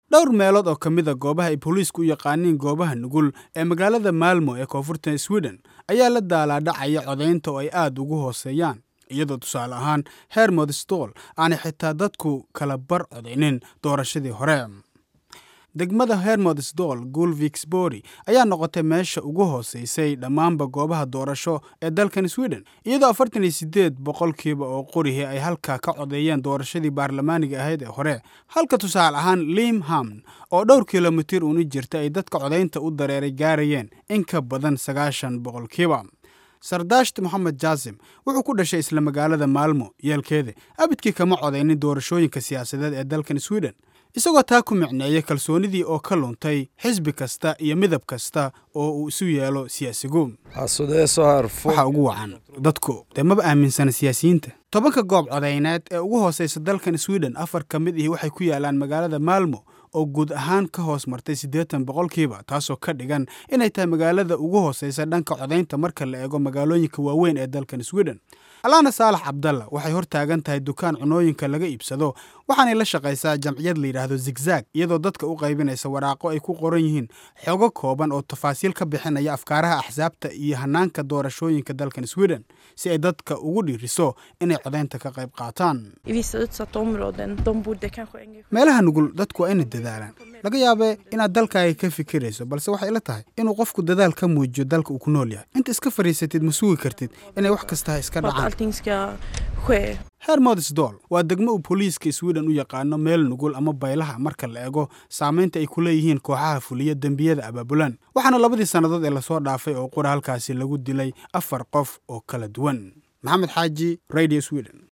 dhowr meelood oo ka mid a goobaha ay booliisku u yaqaaniin goobaha nugul ee magaalada maalmo ee koonfurta sweden ayaa la daalaadhacaya codaynta oo ay aad ugu hooseeyaan iyadoo tusaale ahaan hermod stol aanay xitaa dadku kala bar codaynin doorashadii hore degmada hermod sdol gulviksbori ayaa noqotay meesha ugu hooseysay dhammaanba goobaha doorasho ee dalkan sweden iyadoo afartan iyo sideed boqolkiiba oo qorihii ay halkaa ka codeeyeen doorashadii baarlamaaniga ahayd ee hore halka tusaale ahaan limham oo dhowr kilomitir uuna jirta ay dadka codaynta u dareeray gaarayeen in ka badan sagaashan boqolkiiba sardasht moxamed jaasim wuxuu ku dhashay isla magaalada maalmo yeelkeeda abidkii kama codaynin doorashooyinka siyaasadeed ee dalkan sweden isagoo taa ku micneeyay kalsoonidii oo ka luntay xisbi kasta iyo midab kasta oo uu isu yeelo siyaasigu waxaa ugu wacan dadku dee maba aaminsana siyaasiyiinta tobanka goob codayneed ee ugu hooseysa dalkan sweden afar ka mid ihi waxay ku yaalaan magaalada maalmo oo guud ahaan ka hoos martay siddeetan boqolkiiba taasoo ka dhigan inay tahay magaalada ugu hooseysa dhanka codaynta marka la eego magaalooyinka waaweyn ee dalkan sweden alaana saalax cabdalla waxay hor taagan tahay dukaan cunooyinka laga iibsado waxaanay la shaqaysaa jamciyad la yidhaahdo zigzag iyadoo dadka u qaybinaysa waraaqo ay ku qoran yihiin xogo kooban oo tafaasiil ka bixinaya afkaaraha axsaabta iyo hanaanka doorashooyinka dalkan sweden si ay dadka ugu dhiiriso inay codaynta ka qayb qaataan meelaha nugul dadku waa inay dadaalaan laga yaabee inaad dalkaaga ka fikirayso balse waxay la tahay inuu qofku dadaal ka muujiyo dalka uu ku nool yahay inta iska fadhiisatid ma sugi kartid inay wax kastaha iska dhacaan hermodsdol waa degmo uu booliiska sweden u yaqaano meel nugul ama baylaha marka la eego saamaynta ay ku leeyihiin kooxaha fuliya dembiyada abaabulan waxaana labadii sannadood ee lasoo dhaafay oo qura halkaasi lagu dilay afar qof oo kala duwan maxamed xaaji radio sweden